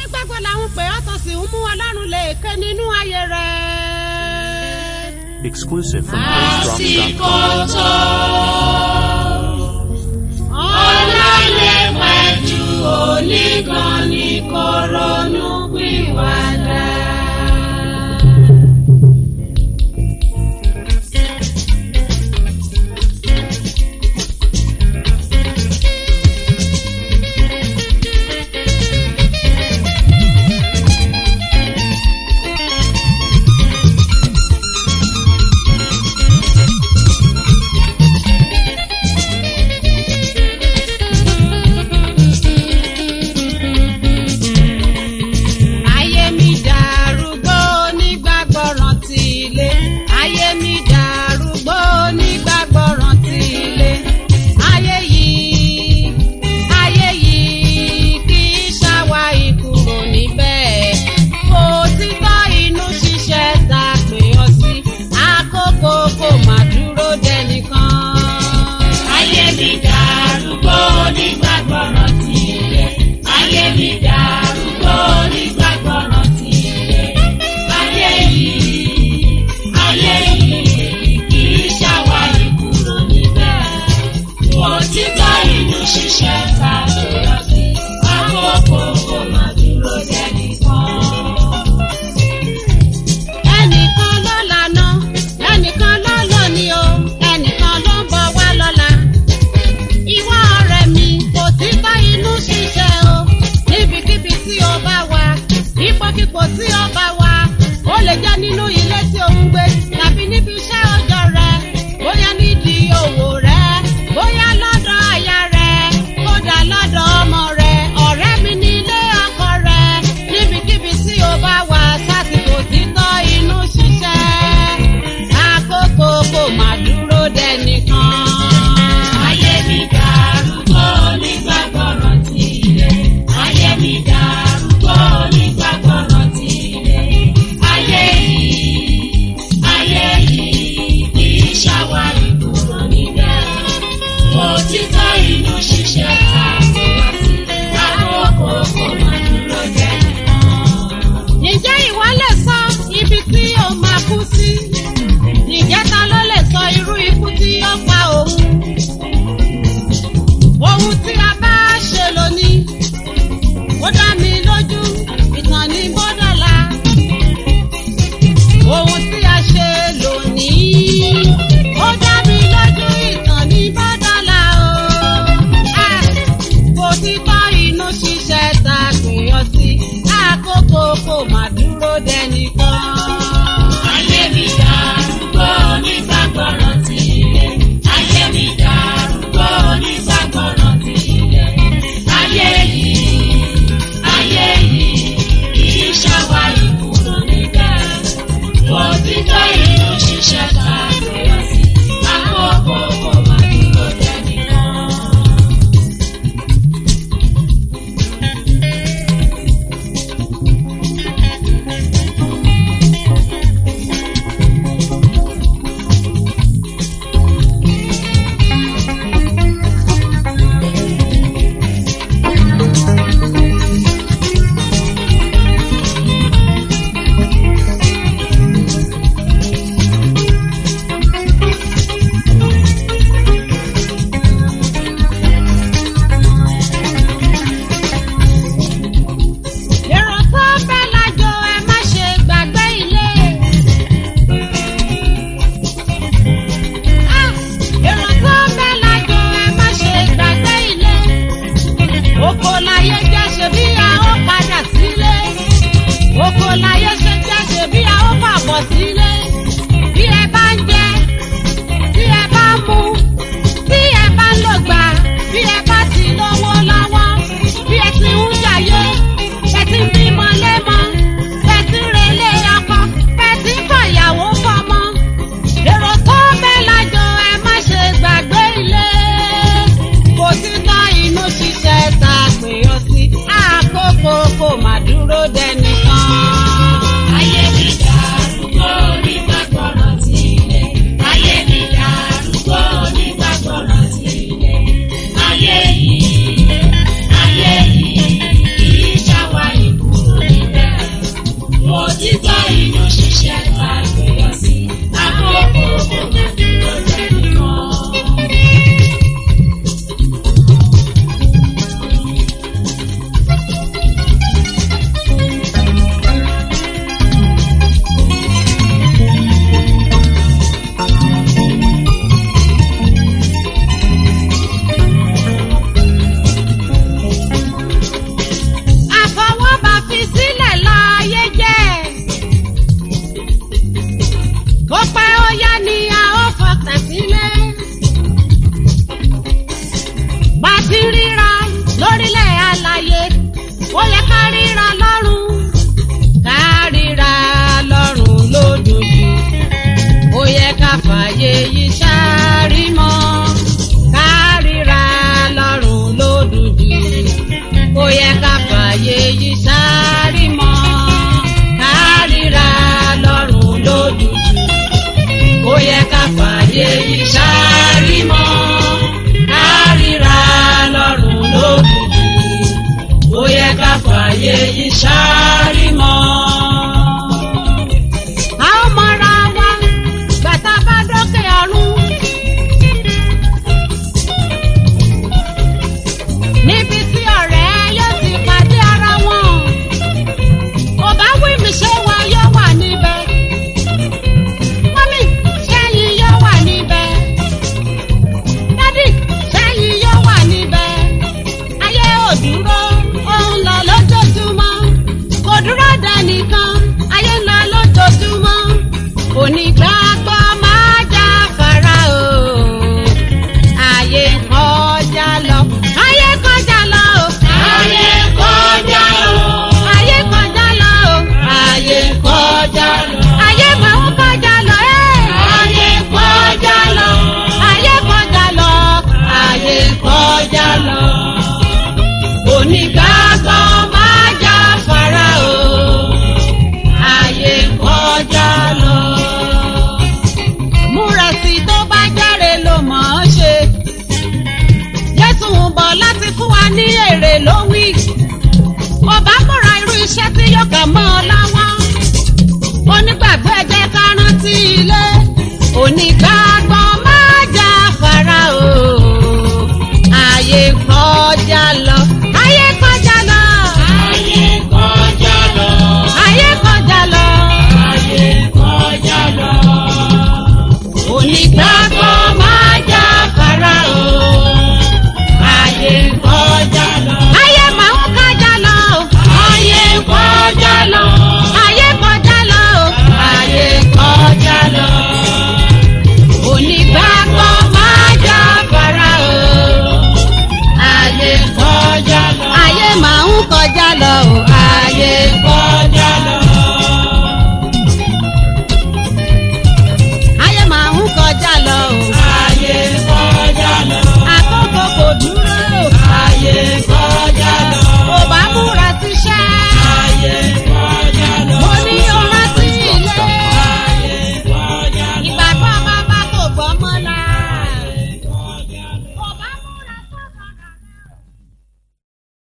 onígbàgbọ́ làwọn pè ọ́ tó sì ń mú ọlọ́run lè ké nínú ayé rẹ̀. Exclusive from àsìkò PraiseDrops.com. tó ọ̀la lè pẹ́ ju onígan ní kó ronú pìwàdà. ayé mi dàrúgbó onígbàgbọ́ rántí ilé. ayé mi dàrúgbó onígbàgbọ́ rántí ilé. ayé yìí ayé yìí kì í ṣàwá ìkúrò níbẹ̀. kò títọ́ inú ṣiṣẹ́ ta pè ọ́ sí. àkókò kò má dúró dẹnìkan. ayé mi dàrúgbó onígbàgbọ́ rántí ilé. ayé mi dàrúgbó onígbàgbọ́ rántí ilé. ayé yìí ayé yìí kì í ṣàwárí kúrò níbẹ̀. òtítọ́ inú ṣiṣẹ́ ta lọ sí àkókò kò má dúró dẹ́nìkan. ẹnìkan ló lànà ẹnìkan ló lónìí o ẹnìkan ló ń bọ̀ wá lọ́la. ìwọ ọ̀rẹ́ mi kò tí bá inú ṣiṣẹ́ o níbikíbi tí o bá wà ipòkípò tí o bá wà ó lè jẹ́ nínú ilé tí o ń gbé tàbí níbi iṣẹ́ ọjọ́ rẹ bóyá nídìí òwò rẹ bóyá lọ́dọ̀ aya rẹ kódà lọ́dọ̀ ọmọ rẹ ọ̀rẹ́ mi ní ilé ọkọ rẹ níbikíbi tí o bá wà sásìkò títọ́ inú ṣiṣẹ́ àkókò kò má dúró dẹnìkan. Ayé mi dàrúgbó onígbàgbọ́ rántí ilé. Ayé mi dàrúgbó onígbàgbọ́ rántí ilé. Ayé yìí, ayé yìí kì í ṣàwárí kúrò níbẹ̀. Òtítọ́ inú ṣiṣẹ́ àbúrò sí. Àkókò kò má dúró jẹ́ nìkan. Ǹjẹ́ ìwọ lè sọ ibi tí o máa kú sí? Ǹjẹ́ ta ló lè sọ irú ikú tí ó pa òun? Ohun tí a bá ṣe lónìí, ó dá mi lójú, ìtàn ní bọ́dọ̀lá. Ohun tí a ṣe lónìí, ó dá mi lójú, ìtàn ní bọ́dọ̀lá o. Ah! kò sí bá inú ṣiṣẹ́ ta pè ọ́ sí àkókò kò má dúró dẹnìkan. Ayé mi dàrúgbó onígbàgbọ́ rántí ilé. Ayé mi dàrúgbó onígbàgbọ́ rántí ilé. Ayé yìí, ayé yìí, kìí ṣàwárí kúrò níbẹ̀. Òtítọ́ inú ṣiṣẹ́ ta lọ sí. Àkókò kò má dúró dẹ́nìkan. èrò tó fẹ́ lájọ ẹ má ṣe gbàgbé ilé. Ah! èrò tó fẹ́ lájọ ẹ má ṣe gbàgbé ilé. oko láyé jẹ́ ṣe bí a ó padà sílé. oko láyé ṣe jẹ́ ṣe bí a ó pàbọ̀ sílé. bí ẹ bá ń jẹ tí ẹ bá ń mu tí ẹ bá ń lò gbà bí ẹ bá ti lówó lọ́wọ́ bí ẹ ti ń jàyé ẹ ti ń bímọ lẹ́mọ ẹ ti ń relé ọkọ ẹ ti ń fọyàwó fọmọ èrò tó bẹ́ lájọ ẹ má ṣe gbàgbé ilé kò sí ná inú ṣiṣẹ́ ta pè ọ́ sí àkókò kò má dúró dẹnìkan. Ayé mi dàrúgbó onígbàgbọ́ rántí ilé. Ayé mi dàrúgbó onígbàgbọ́ rántí ilé. Ayé yìí, ayé yìí, kìí ṣàwárí kúrò láyé ó yẹ ká ríra lọ́rùn ká ríra lọ́rùn lójoojú ó yẹ ká fàyè yìí ṣáárí mọ́ ká ríra lọ́rùn lójoojú ó yẹ ká fàyè yìí ṣáárí mọ́ ká ríra lọ́rùn lójoojú ó yẹ ká fàyè yìí ṣáárí mọ́ ká ríra lọ́rùn lójoojú ó yẹ ká fàyè yìí ṣáárí mọ́. a ó mọra wa bàtà bá dókè ọ̀run. níbi tí ọ̀rẹ́ yóò ti pàdé ara wọn. kò bá wí mi ṣé wa yóò wà níbẹ̀. mọ́mí ṣẹ́yìn yóò wà níbẹ̀. dádì ṣẹ́yìn yóò wà níbẹ̀. ayé ò dúró ó ń lọ lójoojúmọ́. kò dúró dẹnìkan ayé ń lọ lójoojúmọ́. onígbàgbọ́ máa já fara o. ayé kọjá lọ. ayé kọjá lọ o. Ayé kọjá lọ. ayé kọjá lọ o. Ayé kọjá lọ. ayé máa ń kọjá lọ ẹ́. Ayé kọjá lọ. ayé kọjá lọ. Ayé kọjá lọ. onígbàgbọ́ máa já fara o. ayé kọjá lọ. múra sí i tó bá járe ló mọ̀ ọ́ ṣe. jésù ń bọ̀ láti fún wa ní èrè ló wí. ọba múra irú iṣẹ́ tí yóò kà mọ́ ọ lọ́wọ́. onígbàgbọ́ ẹ jẹ́ ká rántí ilé. onígbàgbọ́ máa já fara o. ayé kọjá lọ. ayé kọjá lọ. Ayé kọjá lọ. ayé kọjá lọ. Ayé kọjá lọ. onígbàgbọ́ máa já fara o. ayé Kọjá lọ. ayé máa ń kọjá lọ. Ayé kọjá lọ. ayé kọjá lọ. Ayé kọjá lọ. onígbàgbọ́ máa já fara o. Ayé kọjá lọ. ayé máa ń kọjá lọ.